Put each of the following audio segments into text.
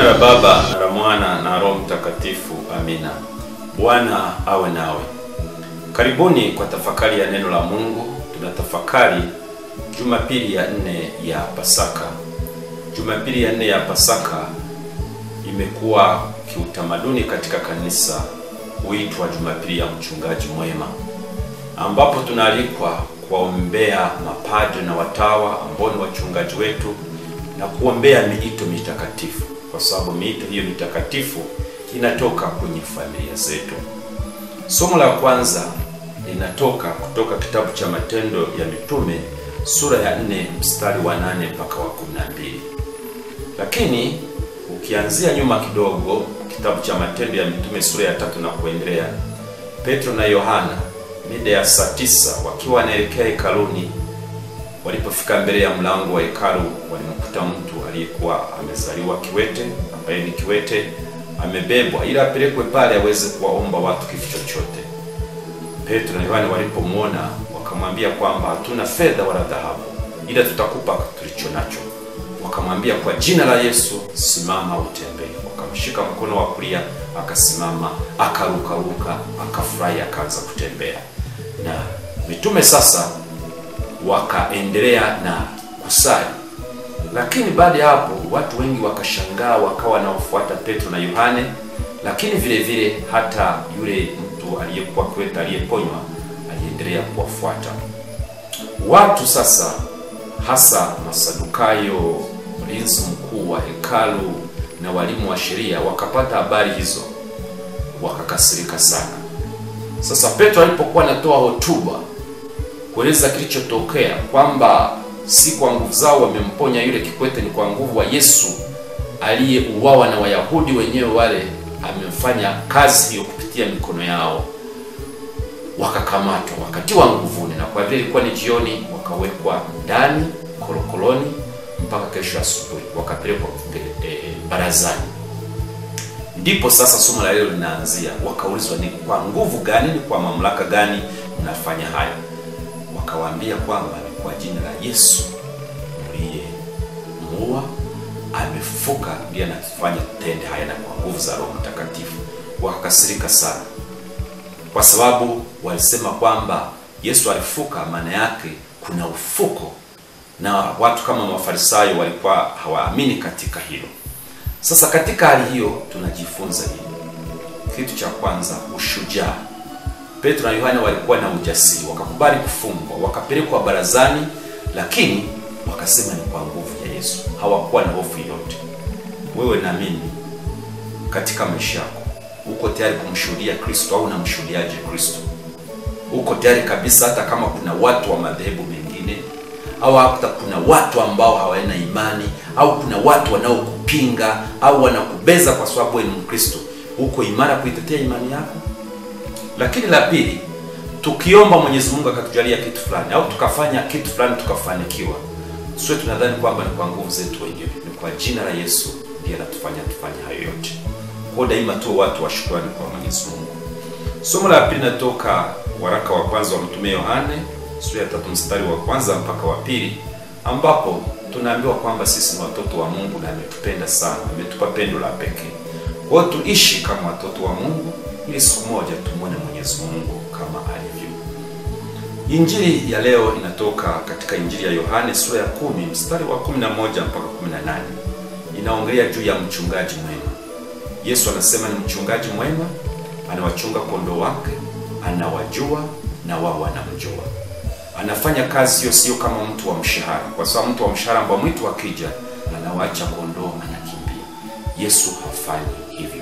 la Baba na la Mwana na Roho Mtakatifu. Amina. Bwana awe nawe. Karibuni kwa tafakari ya neno la Mungu. Tunatafakari Jumapili ya nne ya Pasaka. Jumapili ya nne ya Pasaka imekuwa kiutamaduni katika kanisa huitwa Jumapili ya mchungaji mwema, ambapo tunaalikwa kuwaombea mapadre na watawa ambao ni wachungaji wetu na kuombea miito mitakatifu, kwa sababu miito hiyo mitakatifu inatoka kwenye familia zetu. Somo la kwanza linatoka kutoka kitabu cha Matendo ya Mitume sura ya 4 mstari wa 8 mpaka wa 12. Lakini ukianzia nyuma kidogo, kitabu cha Matendo ya Mitume sura ya tatu na kuendelea, Petro na Yohana mida ya saa tisa wakiwa wanaelekea hekaluni Walipofika mbele ya mlango wa hekalu walimkuta mtu aliyekuwa amezaliwa kiwete, ambaye ni kiwete amebebwa ili apelekwe pale aweze kuwaomba watu kitu chochote. Petro na Yohana walipomwona wakamwambia kwamba hatuna fedha wala dhahabu, ila tutakupa tulicho nacho. Wakamwambia kwa jina la Yesu, simama utembee. Wakamshika mkono wa kulia, akasimama, akarukaruka, akafurahi, akaanza kutembea. Na mitume sasa wakaendelea na kusali, lakini baada ya hapo watu wengi wakashangaa, wakawa wanaofuata Petro na Yohane, lakini vile vile hata yule mtu aliyekuwa kiwete aliyeponywa aliendelea kuwafuata watu. Sasa hasa Masadukayo, mlinzi mkuu wa hekalu na walimu wa sheria wakapata habari hizo, wakakasirika sana. Sasa Petro alipokuwa anatoa hotuba kueleza kilichotokea kwamba si kwa nguvu zao wamemponya yule kikwete, ni kwa nguvu wa Yesu aliyeuawa na Wayahudi wenyewe wale, amefanya kazi hiyo kupitia mikono yao. Wakakamatwa wakatiwa nguvuni, na kwa vile ilikuwa ni jioni, wakawekwa ndani korokoroni mpaka kesho asubuhi, wakapelekwa e, barazani. Ndipo sasa somo la leo linaanzia. Wakaulizwa, ni kwa nguvu gani, ni kwa mamlaka gani mnafanya hayo? Wakawaambia kwamba ni kwa jina la Yesu mliyemuua, amefufuka, ndiye anafanya tende haya na kwa nguvu za Roho Mtakatifu. Wakakasirika sana, kwa sababu walisema kwamba Yesu alifuka, maana yake kuna ufuko, na watu kama Mafarisayo walikuwa hawaamini katika hilo. Sasa katika hali hiyo tunajifunza nini? Kitu cha kwanza, ushujaa. Petro na Yohana walikuwa na ujasiri, wakakubali kufungwa, wakapelekwa barazani, lakini wakasema ni kwa nguvu ya Yesu. Hawakuwa na hofu yoyote. Wewe na mimi katika maisha yako, uko tayari kumshuhudia Kristo au unamshuhudiaje Kristo? Uko tayari kabisa, hata kama kuna watu wa madhehebu mengine au hata kuna watu ambao hawana imani au kuna watu wanaokupinga au wanakubeza kwa sababu wewe ni Mkristo, uko imara kuitetea imani yako? Lakini la pili, tukiomba Mwenyezi Mungu akatujalia kitu fulani au tukafanya kitu fulani tukafanikiwa, sio tunadhani kwamba ni kwa nguvu zetu wenyewe, ni kwa jina la Yesu ndiye anatufanya tufanye hayo yote. Kwa daima tu watu wa shukrani kwa Mwenyezi Mungu. Somo la pili natoka waraka wa kwanza wa Mtume Yohane sura ya tatu mstari wa kwanza mpaka wa pili ambapo tunaambiwa kwamba sisi ni watoto wa Mungu na ametupenda sana, ametupa pendo la pekee. Kwa hiyo tuishi kama watoto wa Mungu ili siku moja tumwone Mwenyezi Mungu kama alivyo. Injili ya leo inatoka katika Injili ya Yohane sura ya kumi mstari wa 11 mpaka 18. Inaongelea juu ya mchungaji mwema. Yesu anasema ni mchungaji mwema, anawachunga kondoo wake, anawajua na wao wanamjua. Anafanya kazi hiyo sio kama mtu wa mshahara, kwa sababu mtu wa mshahara ambao mwitu akija anawaacha kondoo anakimbia. Yesu hafanyi hivyo.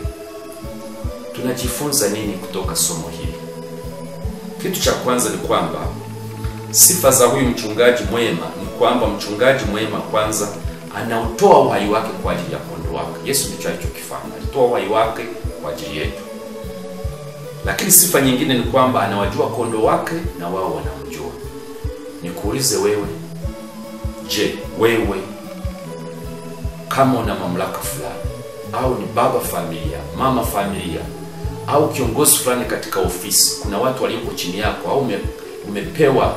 Tunajifunza nini kutoka somo hili? Kitu cha kwanza ni kwamba sifa za huyu mchungaji mwema ni kwamba mchungaji mwema kwanza anautoa uhai wake kwa ajili ya kondoo wake. Yesu ndicho alichokifanya, alitoa uhai wake kwa ajili yetu. Lakini sifa nyingine ni kwamba anawajua kondoo wake na wao wanamjua. Nikuulize wewe, je, wewe kama una mamlaka fulani au ni baba familia, mama familia au kiongozi fulani katika ofisi, kuna watu walioko chini yako au ume, umepewa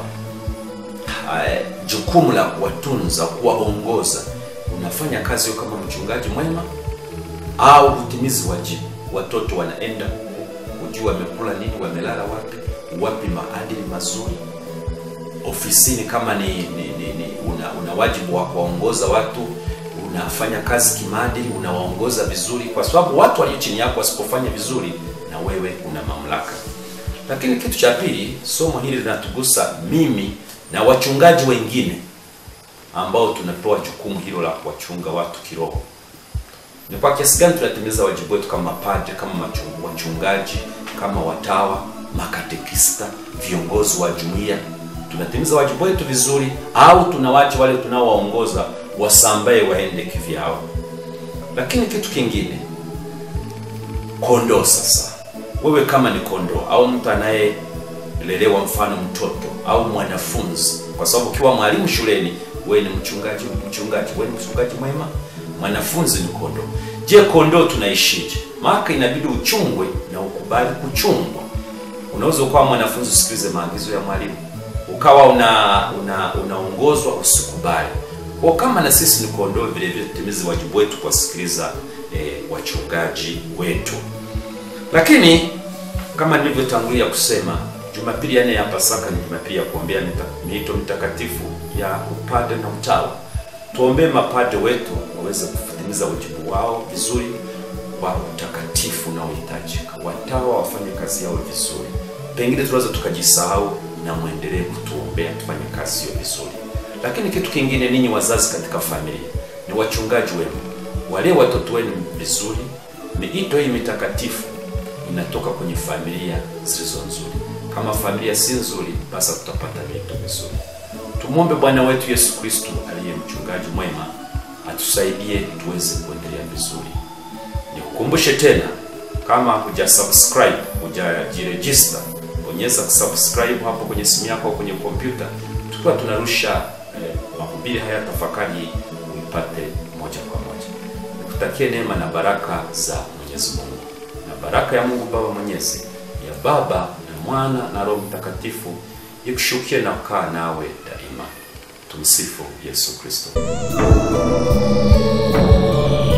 uh, jukumu la kuwatunza, kuwaongoza, unafanya kazi hiyo kama mchungaji mwema? au hutimizi wajibu. Watoto wanaenda hujui wamekula nini, wamelala wapi, wapi maadili mazuri. Ofisini kama ni, ni, ni, ni una, una wajibu wa kuwaongoza watu, unafanya kazi kimaadili, unawaongoza vizuri, kwa sababu watu walio chini yako wasipofanya vizuri, na wewe una mamlaka. Lakini kitu cha pili, somo hili linatugusa mimi na wachungaji wengine ambao tunapewa jukumu hilo la kuwachunga watu kiroho. Ni kwa kiasi gani tunatimiza wajibu wetu kama padre, kama machungu- wachungaji, kama watawa, makatekista, viongozi wa jumuiya? Tunatimiza wajibu wetu vizuri, au tunawacha wale tunaowaongoza wasambae waende kivyao? Lakini kitu kingine, kondoo sasa wewe kama ni kondoo au mtu anayelelewa mfano mtoto au mwanafunzi kwa sababu ukiwa mwalimu shuleni wewe ni mchungaji mchungaji wewe ni mchungaji mwema mwanafunzi ni kondoo je kondoo tunaishije maana inabidi uchungwe na ukubali kuchungwa unaweza ukawa mwanafunzi usikilize maagizo ya mwalimu ukawa una una unaongozwa usikubali kwa kama na sisi ni kondoo vile vile tutimize wajibu wetu kuwasikiliza eh, wachungaji wetu lakini kama nilivyotangulia kusema, Jumapili ya nne ya Pasaka ni Jumapili ya kuombea mita- miito mitakatifu ya upade na utawa. Tuombee mapade wetu waweze kutimiza wajibu wao vizuri kwa utakatifu unaohitajika, watawa wafanye kazi yao vizuri. Pengine tunaweza tukajisahau, na mwendelee kutuombea tufanye kazi hiyo vizuri. Lakini kitu kingine, ninyi wazazi katika familia ni wachungaji wenu, walee watoto wenu vizuri. Miito hii mitakatifu inatoka kwenye familia zilizo nzuri. Kama familia si nzuri, basi tutapata miito mizuri. Tumwombe Bwana wetu Yesu Kristo aliye mchungaji mwema atusaidie tuweze kuendelea vizuri. Nikukumbushe tena, kama huja subscribe, hujajiregister, bonyeza subscribe hapo kwenye simu yako au kwenye kompyuta, tukiwa tunarusha eh, mahubiri haya tafakari, uipate moja kwa moja. Nikutakie neema na baraka za Mwenyezi Mungu na baraka ya Mungu Baba Mwenyezi, ya Baba na Mwana na Roho Mtakatifu ikushukie na kukaa nawe daima. Tumsifu Yesu Kristo.